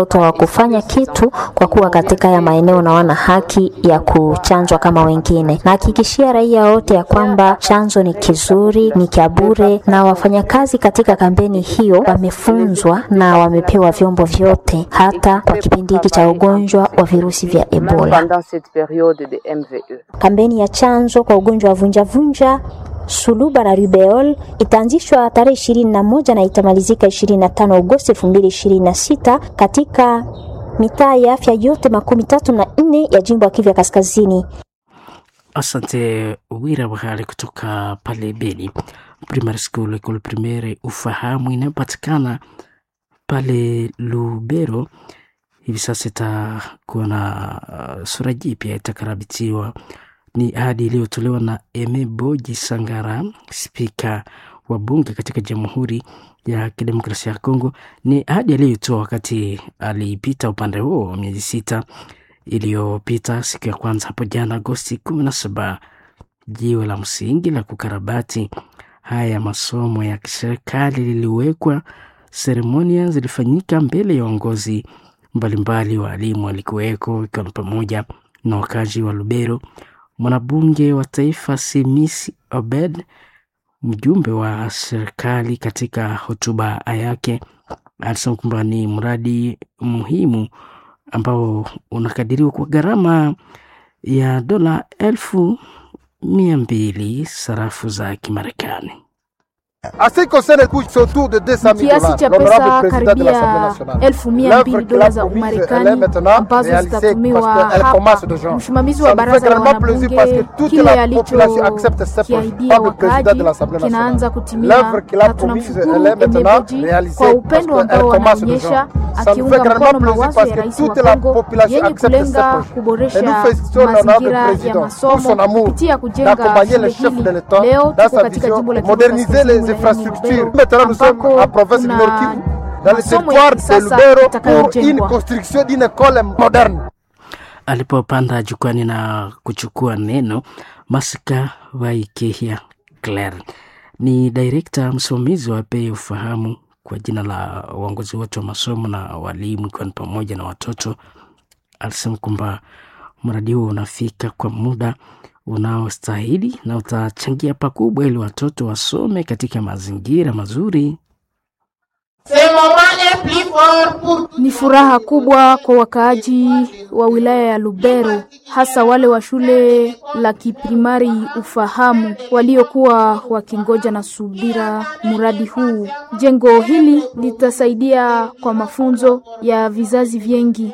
watoto hawakufanya kitu kwa kuwa katika haya maeneo na wana haki ya kuchanjwa kama wengine. Nahakikishia raia wote ya kwamba chanjo ni kizuri, ni cha bure, na wafanyakazi katika kampeni hiyo wamefunzwa na wamepewa vyombo vyote, hata kwa kipindi hiki cha ugonjwa wa virusi vya Ebola. pendant cette période de MVE. Kampeni ya chanjo kwa ugonjwa wa vunjavunja suluba na rubeol itaanzishwa tarehe ishirini na moja na itamalizika ishirini na tano Agosti elfu mbili ishirini na sita katika mitaa ya afya yote makumi tatu na nne ya jimbo ya Kivu ya Kaskazini. Asante Wira Wahali kutoka pale Beni Primary School, Ecole Primaire Ufahamu inayopatikana pale Lubero. Hivi sasa itakuwa na uh, sura jipya itakarabitiwa. Ni ahadi iliyotolewa na Eme Boji Sangara, spika wa bunge katika Jamhuri ya Kidemokrasia ya Kongo. Ni ahadi aliyoitoa wakati alipita upande huo miezi sita iliyopita siku ya kwanza hapo jana Agosti kumi na saba. Jiwe la msingi la kukarabati haya masomo ya kiserikali liliwekwa. Seremonia zilifanyika mbele ya uongozi mbalimbali, waalimu walikuweko, ikiwa ni pamoja na wakazi wa Lubero. Mwanabunge wa taifa Simisi Obed, mjumbe wa serikali, katika hotuba yake alisema kwamba ni mradi muhimu ambao unakadiriwa kwa gharama ya dola elfu mia mbili sarafu za Kimarekani. kiasi cha pesa karibia elfu mia mbili dola za Umarekani ambazo zitatumiwa hapa. Msimamizi wa baraza la wanabunge kile alichokiahidia wakaaji kinaanza kutimia, na tunamshukuru Emebeji kwa upendo ambao anaonyesha akiunga mkono mawazo ya rais wa Kongo yenye kulenga kuboresha mazingira ya masomo kupitia kujenga shule hili. Leo tuko katika jimbo la Kivu Kaskazini ambako kuna masomo ya kisasa itakayojengwa. Alipopanda jukwani na kuchukua neno, Masika Waikehia Claire ni direkta msimamizi wa bei ufahamu kwa jina la uongozi wote wa masomo na walimu, ikiwa ni pamoja na watoto. Alisema kwamba mradi huo unafika kwa muda unaostahili na utachangia pakubwa ili watoto wasome katika mazingira mazuri. Ni furaha kubwa kwa wakaaji wa wilaya ya Lubero, hasa wale wa shule la kiprimari Ufahamu waliokuwa wakingoja na subira mradi huu. Jengo hili litasaidia kwa mafunzo ya vizazi vingi.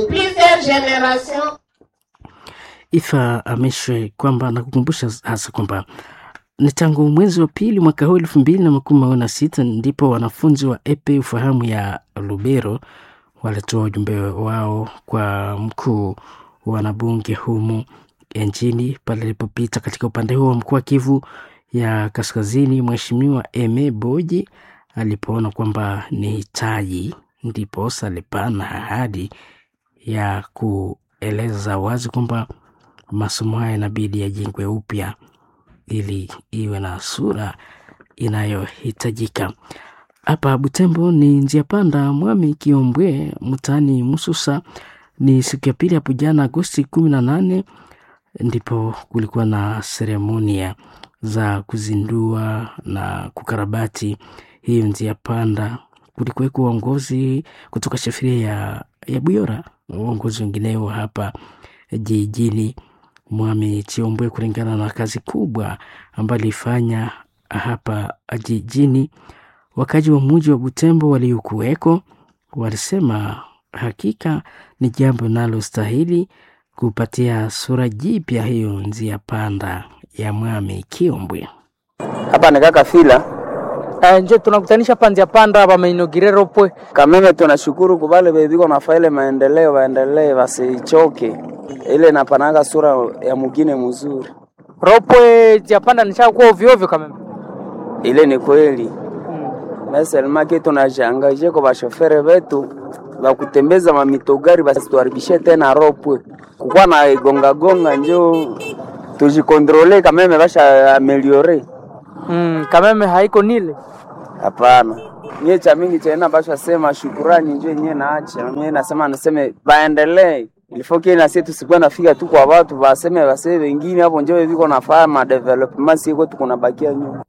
Ifa ameshwe kwamba na kukumbusha hasa kwamba ni tangu mwezi wa pili mwaka huu elfu mbili na makumi mawili na sita ndipo wanafunzi wa epe ufahamu ya Lubero walitoa ujumbe wao kwa mkuu wa wanabunge humu nchini pale alipopita katika upande huo wa mkoa wa Kivu ya Kaskazini. Mheshimiwa Eme Boji alipoona kwamba ni hitaji, ndipo alipana ahadi ya kueleza wazi kwamba masomo haya inabidi yajengwe upya ili iwe na sura inayohitajika. Hapa Butembo ni njia panda Mwami Kiombwe mtaani Mususa. Ni siku ya pili hapo jana Agosti kumi na nane ndipo kulikuwa na seremonia za kuzindua na kukarabati hiyo njia panda. Kulikuweko uongozi kutoka shafiria ya, ya Buyora, uongozi wengineo hapa jijini Mwami Chiombwe, kulingana na kazi kubwa ambayo alifanya hapa jijini. Wakaji wa muji wa Butembo waliokuweko walisema hakika ni jambo linalostahili kupatia sura jipya hiyo njia panda ya Mwami Kiombwe. Hapa ni kaka fila Eh, nje tunakutanisha panzia panda bamainogire ropwe kameme, tunashukuru kubale bebiko nafa ile maendeleo, waendelee wasichoke, ile napanaka sura ya mugine mzuri. ropwe zia panda nishakuwa ovyo ovyo kameme. Ile ni kweli meselmaki tunashangaje kwa bashofere betu bakutembeza mamitogari basituharibishe tena ropwe kukuwa na igonga gonga, njo tujikontrole kameme, basha ameliore Mm, kameme haiko nile hapana Nye cha mingi cha ina basha sema shukurani njo yenyewe naacha. Mimi nasema naseme baendelee. Ilifoke na sisi tusikuwa nafika tu kwa watu baseme baseme wengine hapo njo viko nafanya ma development siko tuko nabakia nyuma.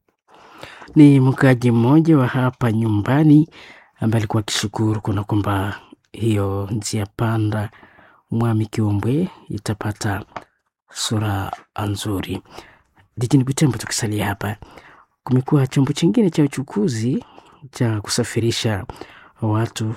Ni mkaaji mmoja wa hapa nyumbani ambaye alikuwa akishukuru kuna kwamba hiyo njia panda Mwami Kiombwe itapata sura nzuri. Jijini Butembo, tukisalia hapa, kumekuwa chombo chingine cha uchukuzi cha kusafirisha watu,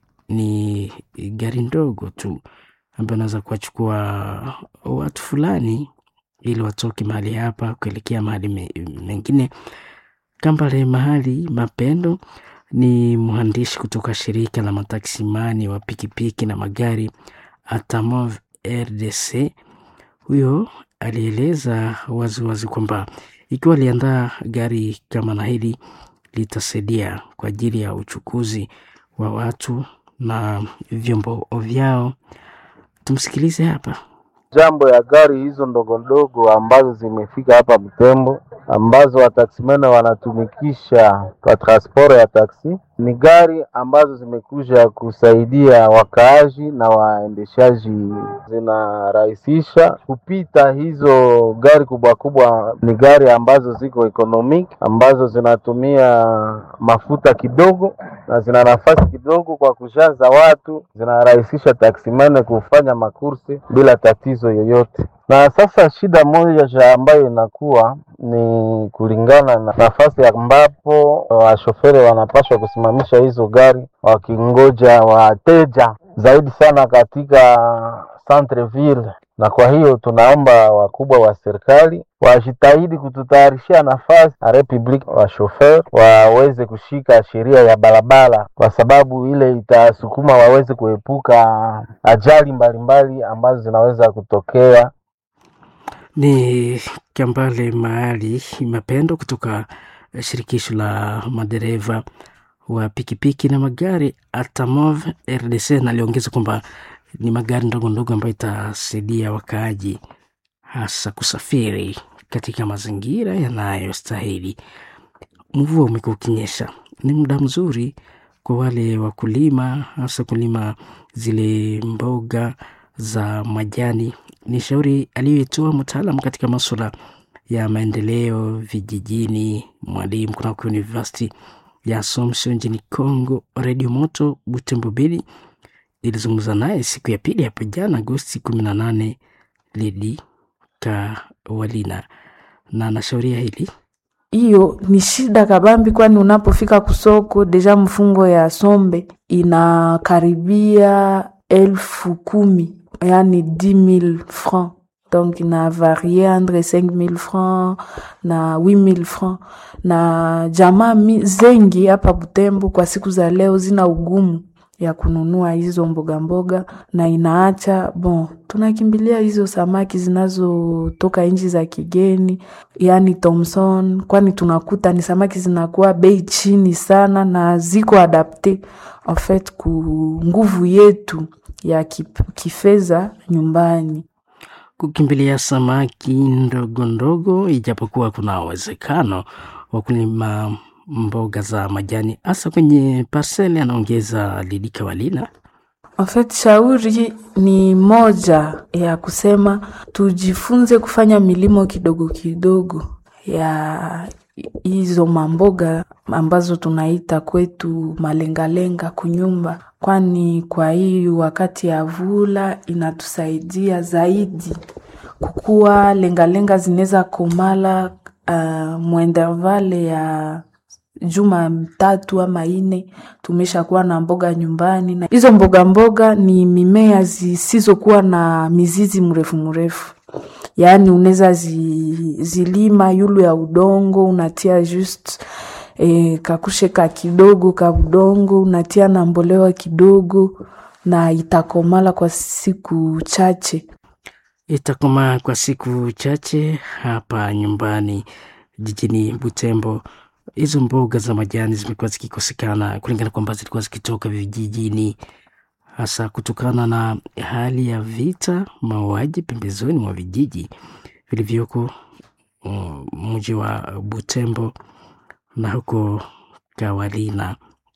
ni gari ndogo tu ambayo inaweza kuwachukua watu fulani ili watoke mahali hapa kuelekea mahali me- mengine. Kambale Mahali Mapendo ni mhandisi kutoka shirika la mataksimani wa pikipiki na magari Atamov RDC. Huyo alieleza waziwazi kwamba ikiwa aliandaa gari kama na hili litasaidia kwa ajili ya uchukuzi wa watu na vyombo vyao. Tumsikilize hapa. jambo ya gari hizo ndogo ndogo ambazo zimefika hapa Butembo ambazo wataksimene wanatumikisha kwa transport ya taksi ni gari ambazo zimekuja kusaidia wakaaji na waendeshaji, zinarahisisha kupita. Hizo gari kubwa kubwa ni gari ambazo ziko economic, ambazo zinatumia mafuta kidogo na zina nafasi kidogo kwa kujaza watu, zinarahisisha taksimane kufanya makursi bila tatizo yoyote. Na sasa shida moja ya ambayo inakuwa ni kulingana na nafasi ambapo washoferi wanapaswa kusimamisha hizo gari wakingoja wateja zaidi sana katika centreville, na kwa hiyo tunaomba wakubwa wa serikali wajitahidi kututayarishia nafasi na republic wa shofer waweze kushika sheria ya barabara, kwa sababu ile itasukuma waweze kuepuka ajali mbalimbali ambazo zinaweza kutokea Ni Kambale Mahali Mapendo kutoka shirikisho la madereva wa pikipiki na magari Atamov RDC, na aliongeza kwamba ni magari ndogo ndogo ambayo itasaidia wakaaji hasa kusafiri katika mazingira yanayostahili. Mvua umekuwa ukinyesha, ni muda mzuri kwa wale wakulima, hasa kulima zile mboga za majani. Ni shauri aliyoitoa mtaalamu katika masuala ya maendeleo vijijini, mwalimu kunako University ya Assumption nchini Congo. Radio Moto Butembo Beli ilizungumza naye siku ya pili hapo jana Agosti kumi na nane Lidi Kawalina na anashauria hili hiyo ni shida kabambi, kwani unapofika kusoko deja mfungo ya sombe inakaribia elfu kumi yani 10000 francs donc ina varie entre 5000 francs na 8000 francs, na jamaa mi- zengi hapa Butembo kwa siku za leo zina ugumu ya kununua hizo mboga mboga, na inaacha bon, tunakimbilia hizo samaki zinazotoka nchi za kigeni, yani Thomson, kwani tunakuta ni samaki zinakuwa bei chini sana na ziko adapte en fait ku nguvu yetu ya kip- kifedha nyumbani. kukimbilia samaki ndogo ndogo, ijapokuwa kuna uwezekano wa kulima mboga za majani hasa kwenye parseli, anaongeza Lidika Walina. En fait, shauri ni moja ya kusema tujifunze kufanya milimo kidogo kidogo ya hizo mamboga ambazo tunaita kwetu malengalenga kunyumba, kwani kwa hii wakati ya vula inatusaidia zaidi kukuwa lengalenga zinaweza komala uh, mwendervale ya juma tatu ama ine tumeshakuwa na mboga nyumbani, na hizo mboga mboga ni mimea zisizokuwa na mizizi mrefu mrefu, yaani unaweza zi, zilima yulu ya udongo unatia just e, kakushe ka kidogo ka udongo unatia na mbolewa kidogo na itakomala kwa siku chache. Itakomaa kwa siku chache hapa nyumbani jijini Butembo. Hizo mboga za majani zimekuwa zikikosekana kulingana kwamba zilikuwa zikitoka vijijini, hasa kutokana na hali ya vita, mauaji pembezoni mwa vijiji vilivyoko uh, mji wa Butembo na huko Kawalina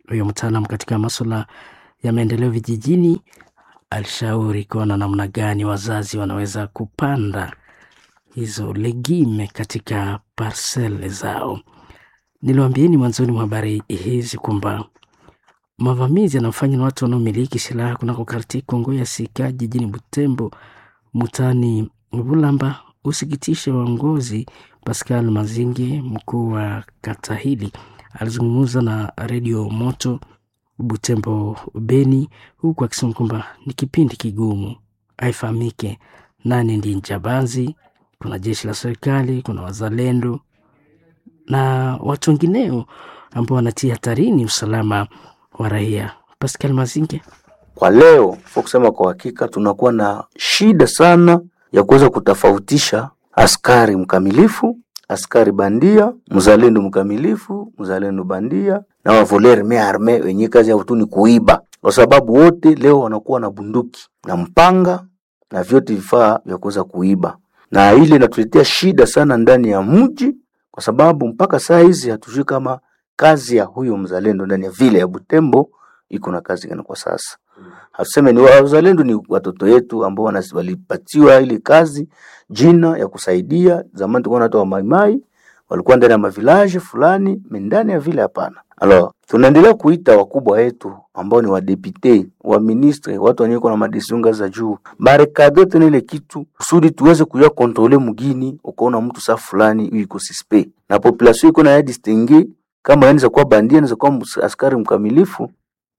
Huyo mtaalamu katika masuala ya maendeleo vijijini alishauri kuona namna gani wazazi wanaweza kupanda hizo legime katika parsele zao. Niliwaambieni mwanzoni mwa habari hizi kwamba mavamizi yanayofanywa na watu wanaomiliki silaha kunako karti Kongo ya Sika jijini Butembo mutani Bulamba usikitishe waongozi. Pascal Mazinge, mkuu wa kata hili, alizungumza na redio Moto Butembo Beni, huku akisema kwamba ni kipindi kigumu, haifahamike nani ndiye njambazi. Kuna jeshi la serikali, kuna wazalendo na watu wengineo ambao wanatia hatarini usalama wa raia. Pascal Mazinge: kwa leo fo kusema kwa hakika, tunakuwa na shida sana ya kuweza kutofautisha askari mkamilifu, askari bandia, mzalendo mkamilifu, mzalendo bandia na wavoleri me arme wenye kazi yao tu ni kuiba, kwa sababu wote leo wanakuwa na bunduki na mpanga na vyote vifaa vya kuweza kuiba, na ile inatuletea shida sana ndani ya mji, kwa sababu mpaka saa hizi hatujui kama kazi ya huyo mzalendo ndani ya vile ya Butembo iko na kazi gani kwa sasa. Hatuseme ni wazalendo, ni watoto wetu ambao walipatiwa ile kazi jina ya kusaidia. Zamani tulikuwa na watu wa maimai walikuwa ndani ya mavilaje fulani, ndani ya vile hapana. Alors, tunaendelea kuita wakubwa wetu ambao ni wadepute, wa ministre, watu wenye na madesiunga za juu barekade tena ile kitu kusudi tuweze kuya kontrole mugini. Ukaona mtu saa fulani iko suspect na population iko na ya distingue kama anaweza kuwa bandia, anaweza kuwa askari mkamilifu.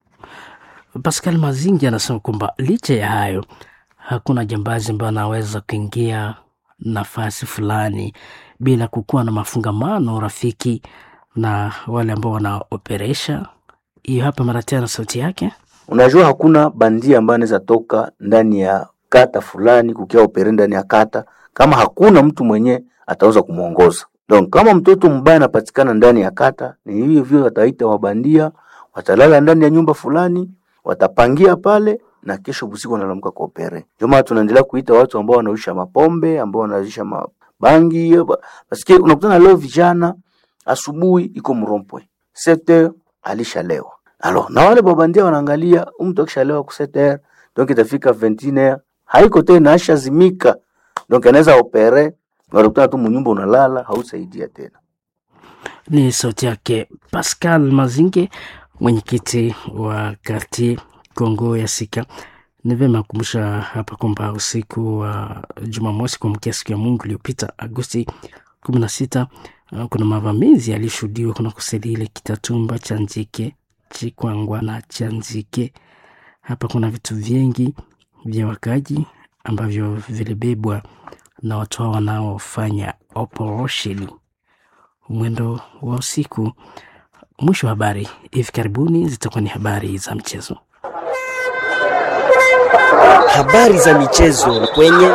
Pascal Mazingi anasema kwamba licha ya hayo hakuna jambazi ambayo anaweza kuingia nafasi fulani bila kukuwa na mafungamano rafiki na wale ambao wanaoperesha hiyo. Hapa mara tena sauti yake. Unajua, hakuna bandia ambaye anaweza toka ndani ya kata fulani kukia opere ndani ya kata kama hakuna mtu mwenye ataweza kumwongoza. Donc kama mtoto mbaya anapatikana ndani ya kata, ni hivyo hivyo wataita wabandia, watalala ndani ya nyumba fulani, watapangia pale na kesho busiku wanalamka kwa opere. Ndio maana tunaendelea kuita watu ambao wanaisha mapombe, ambao wanaisha mabangi. Basikie unakutana leo vijana asubuhi iko mrompwe sete alishalewa. Alors na wale babandia wanaangalia mtu akishalewa ku sete donc itafika 21 haiko tena ashazimika, donc anaweza opere, unakutana tu mnyumba unalala, hausaidia tena. Ni sauti yake Pascal Mazinge, mwenyekiti wa kartie Kongo ya Sika. Ni vyema kukumbusha hapa kwamba usiku wa Jumamosi kuamkia siku ya Mungu iliyopita Agosti kumi na sita kuna mavamizi yalishuhudiwa kuna kuselile Kitatumba, Chanjike, Chikwangwa na Chanzike. Hapa kuna vitu vingi vya wakaji ambavyo vilibebwa na watu hao wanaofanya operation mwendo wa usiku. Mwisho wa habari hivi karibuni zitakuwa ni habari za mchezo. Habari za michezo kwenye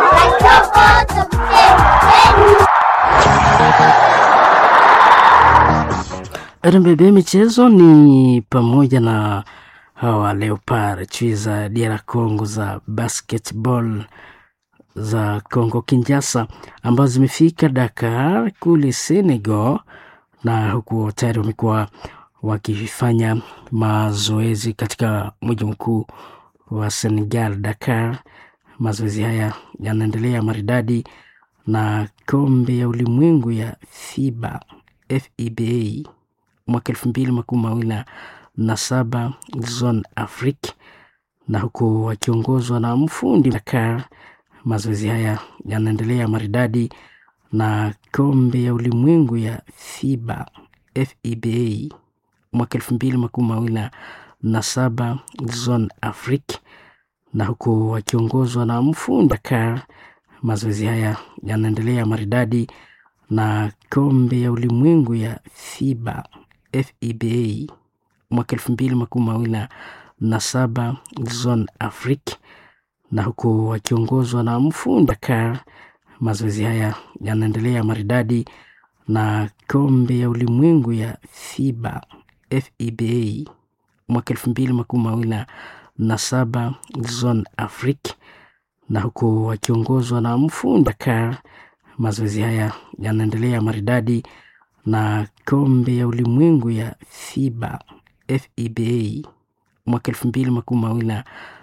RMBB michezo ni pamoja na hawa Leopard chui za DR Congo za basketball za Congo Kinshasa ambazo zimefika Dakar kule Senegal, na huku tayari wamekuwa wakifanya mazoezi katika mji mkuu wa Senegal, Dakar. Mazoezi haya yanaendelea maridadi na kombe ya ulimwengu ya FIBA FIBA mwaka elfu mbili makumi mawili na saba Zone Afrique, na huku wakiongozwa na mfundi Dakar. Mazoezi haya yanaendelea maridadi na kombe ya ulimwengu ya FIBA FIBA mwaka elfu mbili makumi mawili na saba Zone Afrique, na huku wakiongozwa na mfundi Dakar. Mazoezi haya yanaendelea maridadi na kombe ya ulimwengu ya FIBA FIBA mwaka elfu mbili makumi mawili na saba Zone Afrique, na huku wakiongozwa na mfundi Dakar. Mazoezi haya yanaendelea maridadi na kombe ya ulimwengu ya FIBA FIBA mwaka elfu mbili makumi mawili na saba Zone Afrique, na huku wakiongozwa na mfundi Dakar. Mazoezi haya yanaendelea maridadi na kombe ya ulimwengu ya FIBA FEBA mwaka elfu mbili makumi mawili na